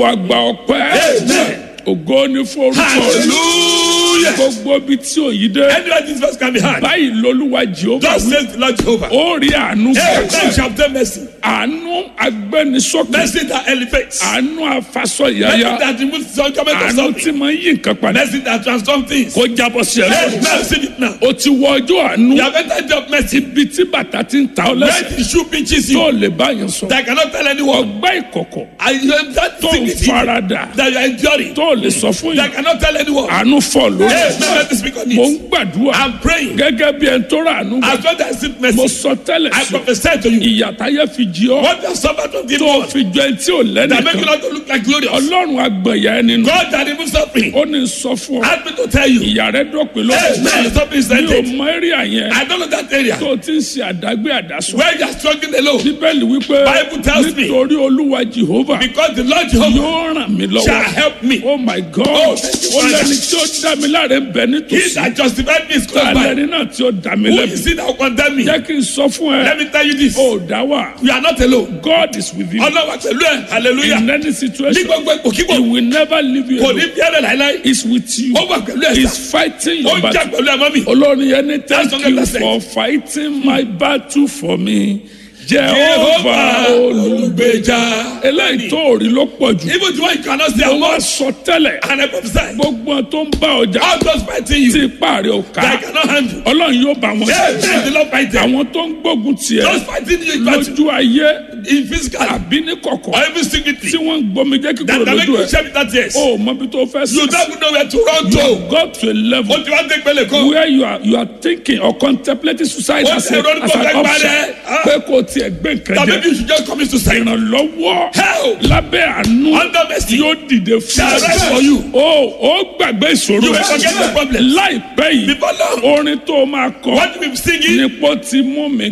olúwa gba ọpẹ́ Amen. ògo ni fún orúkọ rẹ̀ Hallelujah. gbogbo ibi tí òyìn dé Anywhere this verse can be heard. báyìí lolúwa jehova Thus wí says the Lord Jehovah. ó rí àánú Amen. gbà Shall obtain mercy. àánú agbẹnisókè Mercy that elevates. àánú afasọ Mercy yáyá that removes some comment of àánú something. tí máa ń yí nǹkan padà Mercy that transforms things. kó jábọ́ sí ẹ Amen. lọ́wọ́ Receive it now. o ti wọ ọjọ́ àánú You have entered your mercy. ibi tí bàtà ti ń ta ọ Where lẹ́sẹ̀ the shoe pinches tó you. lè báyìí sọ That I cannot tell anyone. ọgbẹ́ ìkọ̀kọ̀ And you have that tó ń dignity farada that you are enduring. tó lè sọ fún That I yìí cannot tell anyone. àánú fọ lórí Hey, now let me speak on mo ń it. gbàdúrà I'm praying. gẹ́gẹ́ bí ẹni tó rà àánú gbà As God has received mo mercy, sọ tẹ́lẹ̀ I sí prophesy to you. ìyàtáyé fi jí ọ What you have suffered from the tó Lord fi jọ ẹni tí ò that make you lẹ́nìkan not to look like glorious. ọlọ́run agbẹ̀yà ẹni nù God that removes suffering. ó ní sọ fún ọ Ask me to tell you. ìyà rẹ dọ̀pin Hey, lọ́wọ́ man, suffering is mi ò ended. mọ ẹ́ríà yẹn I don't know that area. tó ti ń ṣe àdágbé àdásọ Where you are struggling alone. bíbélì wípé Bible tells me. nítorí olúwa jehova Because the Lord Jehovah yóò ràn mí shall lọ́wọ́ help me. oh my god Oh, thank you, ó Father. lẹ́ni tí ó dá mi láre ń bẹ He nítòsí that justified me is close by. alẹ́ni náà tí ó dá mi Who lẹ́bi is it that will condemn me? jẹ́ kí n sọ fún ẹ Let me tell you this. ó dá wà You are not alone. god is with you Ọlọ́wà pẹ̀lú ẹ̀. Hallelujah. in any Ní situation gbogbo ipò kíkò. he will never leave you Kò ní alone bí ẹ̀rẹ̀ láíláí. he is with you Ó wà pẹ̀lú ẹ̀ he sá. is fighting Ó your jà battle pẹ̀lú ẹ̀ mọ́ mi. olórin yẹn ní thank That's you 100%. for fighting my battle for me Jehovah jehovah olùgbèjà olùgbèjà. eléyìí tó rí ló pọ̀ jù Even the one you cannot see ó wá among. sọ tẹ́lẹ̀ And I prophesy. gbogbo tó ń bá ọjà All those fighting tí you. ipá rẹ̀ ò That I ká cannot handle. ọlọ́run yóò bá wọn Yes, yes, ṣe the Lord fight them. àwọn tó ń gbógun tiẹ̀ Those fighting you in battle. lójú ayé In physical. àbí ní kọ̀kọ̀ Or even secretly. tí wọ́n ń gbomi jẹ́ That kíkúrò that make lójú you ẹ̀ share with that yes. ó mọ bí tó fẹ́ You sí don't know where to run you to. have got to a level Ó ti wá dé pẹ̀lẹ́ kan. where you are you are thinking or contemplating suicide Ó as, ti a, ronú as kó an fẹ́ option parẹ́. Ah. pé kò tiẹ̀ gbé nǹkan That jẹ maybe you should just commit suicide. ìrànlọ́wọ́ Help. lábẹ́ àánú Under mercy. yóò dìde fún Shall rise for you. ó ó gbàgbé ìṣòro You ẹ forget the problem. láìpẹ́ yìí Before long. orin tó máa kọ What you be singing? nípò tí mú mi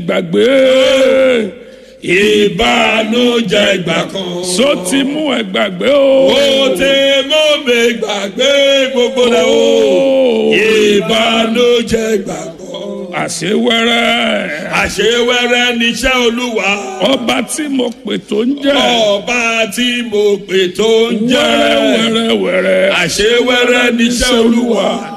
gbàgbé Ìbànújẹ́ ìgbà kan. só ti mú ẹ gbàgbé o. Ó ti mú mi gbàgbé gbogbo rẹ̀ o. Ó. Ìbànújẹ́ ìgbà kan. àṣewẹ́rẹ́ Àṣewẹ́rẹ́ níṣẹ́ Olúwa. ọba tí mo pè tó ń jẹ́ Ọba tí mo pè tó ń jẹ́. wẹ́rẹ́wẹ́rẹ́wẹ́rẹ́ Àṣewẹ́rẹ́ níṣẹ́ Olúwa.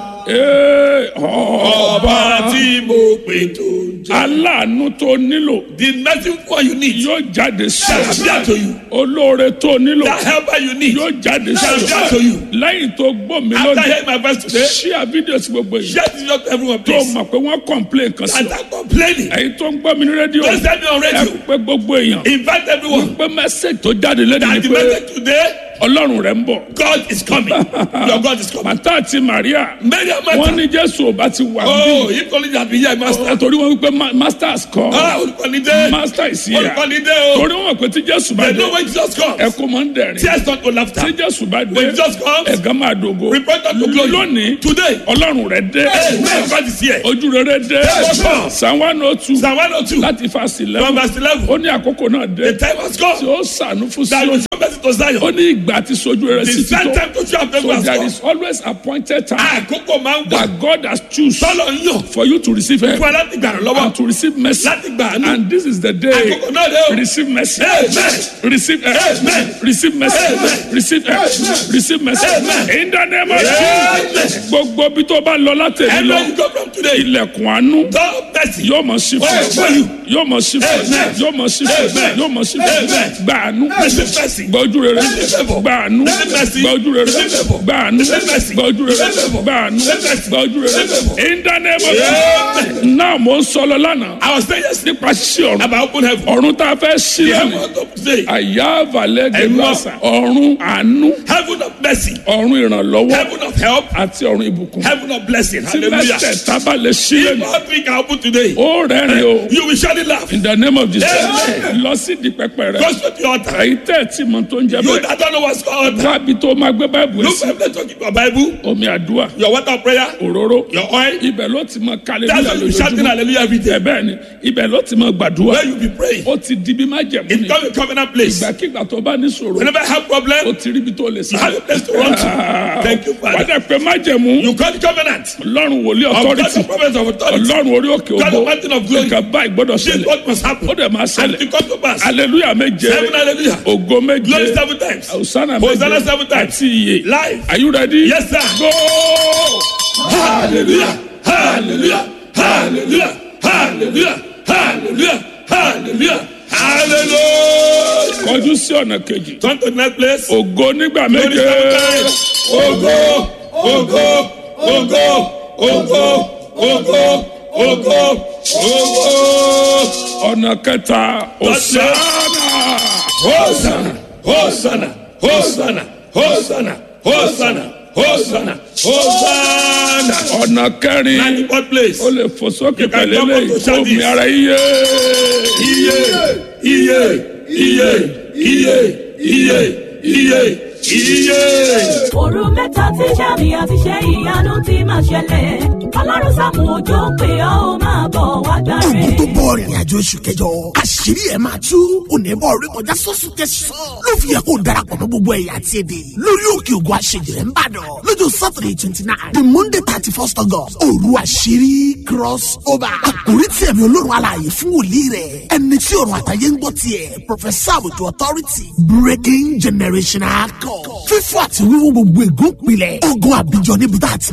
Ee, ọba Ọba tí mo pè tó ń jẹ́. aláàánú tó nílò The medicine for you need yóò jáde shall sí appear to you. olóore tó nílò That helper you need yóò jáde shall appear to sí you. lẹ́yìn tó gbọ́ mi After lónìí hearing my voice today, ṣíà fídíò sí gbogbo yìí share this with everyone tó please. mọ̀ pé wọ́n complain kan sí And ọ I'm complaining. èyí tó ń gbọ́ mi ní rédíò Don't send me on ẹ radio. pé gbogbo èèyàn Invite everyone. pé mẹ́sẹ̀gì tó jáde lẹ́nu ni That the pé message today, ọlọ́run rẹ̀ ń bọ̀ God is coming. Your God is coming. màtá àti Màríà Many of my wọ́n ní Jésù ò bá ti wà Oh, bí if only that be here, master. torí wọ́n wípé ma- masters kọ́ Ah, olùkọ́nidé. master is here Olùkọ́nidé o. torí wọ́n mọ̀ pé tí Jésù bá They dé know when Jesus comes. ẹkún máa ń dẹ̀rín Tears turn to tí laughter. Jésù bá dé When Jesus comes, ẹ̀gán máa dògo repent unto glory. lónìí Today, ọlọ́run rẹ̀ dé Amen. God is here. ojú rere dé Yes. Psalm one oh two Psalm 102, láti fásitì from lẹ́wọ̀n verse 11. ó ní àkókò náà dé The time has tí come. ó sànú fún That sí will show mercy to ó Zion. ní ìgbà tí sojú rere The sí ti same tó time to show up so has there come. is always appointed time Àkókò máa ń gbà. that God has choose Tọ́lọ̀ ń yàn for you to receive help fún ẹ láti gbà rán lọ́wọ́. and to receive mercy Láti gbà àánú. and this is the day Àkókò náà dé o. receive mercy Amen. receive help Amen. receive mercy Amen. receive help receive mercy Amen. in the name of Amen. Jesus gbogbo bí tó bá lọ látẹ̀lé Everywhere lọ you go from today, ilẹ̀kùn àánú God mercy. yóò mọ̀ sí fún Amen. yóò mọ̀ sí fún Amen. yóò mọ̀ sí fún Amen. yóò mọ̀ sí fún Amen. gba àánú Receive mercy. gba ojú rere Receive favor. gba àánú Receive mercy. gba ojú rere Receive favor. gba àánú Receive mercy. gba ojú rere Receive favor. gba àánú Receive mercy. gba ojú rere Receive favor. in the name of Amen. Jesus náà mo ń sọlọ lánàá I was saying yesterday nípa ṣíṣí ọ̀run about open heaven. ọ̀run tá a fẹ́ ṣí The lónìí heaven of today. àyà àvàlẹ̀ Ẹ̀gbọ́n. gẹ̀gbàsà ọ̀run àánú Heaven of mercy. ọ̀run ìrànlọ́wọ́ Heaven of help. àti ọ̀run ìbùkún Heaven of blessing. tí Hallelujah. mẹ́tẹ̀ẹ̀ta bá lè ṣí If lónìí all three can open today, ó rẹ́rìn o you will surely laugh. in the name of Jesus Amen. lọ sí di pẹpẹ rẹ Go straight to your altar. èyí tẹ́ ẹ̀ tí mo tó ń jẹ You bẹ́ẹ̀ that don't know what's called altar. wábi tó máa gbé báìbù ẹ̀ Look sí for them to keep your Bible, omi àdúrà your water of prayer, òróró your oil. ibẹ̀ ló ti mọ kálẹ̀ That's nílẹ̀ why you be shouting lójoojúmọ́ hallelujah every day. ẹ̀ bẹ́ẹ̀ ni ibẹ̀ ló ti mọ gbàdúrà Where you be praying. ó ti di bí má jẹ̀mú It ni become a covenant place. ìgbàkigbà tó bá ní sòrò Whenever I have ó problem, ti rí ibi tó lè you sá have a place to run to. Thank you, wà á Father. dẹ̀ pé má jẹ̀mú You call the covenant. ọlọ́run wòlíì Of God, authority the prophets of authority. ọlọ́run orí òkè òkè Because the ògo mountain of glory. nǹkan báyìí gbọ́dọ̀ This is ṣẹlẹ̀ what must happen. ó dẹ̀ máa And ṣẹlẹ̀ it come to pass. hallelujah méje Seven hallelujah. ògo méje Glory seven times. hosanna Hosanna méje seven times. àti iye Life. are you ready. Yes, sir. go. Hallelujah. Hallelujah. Hallelujah. Hallelujah. Hallelujah. Hallelujah. Hallelujah. kọjú sí ọ̀nà kejì Turn to the next place. ògo nígbà Glory méje seven times. Ogo. Ogo. Ogo. Ogo. Ogo. Ogo. Ogo. ọ̀nà kẹta hosanna Hosanna. Hosanna. Hosanna. Hosanna. Hosanna. Hosanna. Hosanna. ọ̀nà kẹrin Ninety fourth place. ó lè fò sókè can pẹ̀lú come up eléyìí to shout fún mi this. ara iye iye iye iye iye iye iye iye. òru mẹ́ta tí sàmì àti ṣe ìyanu ti máa ṣẹlẹ̀ ọlọ́run sàmù òjò pé ọ́ ó máa bọ̀ wá gbà ogun rẹ̀. tó bọ̀ rìnrìn àjò oṣù kẹjọ àṣírí ẹ̀ máa tú onímọ̀ orí kọjá sọ́sù kẹsàn-án ló fi yẹ kó darapọ̀ mọ́ gbogbo ẹ̀yà àti èdè lórí òkè ògùn àṣejìrẹ́ ń bàdàn lọ́jọ́ saturday twenty nine the monday thirty first august òru àṣírí cross over àkórí tí ẹ̀mí olórun alààyè fún wòlíì rẹ̀ ẹni tí ọ̀run àtàyè ń gbọ́ tiẹ̀ professor àbùtù authority breaking generational code fífọ́ àti wíwú gbogbo ègún pilẹ̀ ogun àbíjọ níbi tá a ti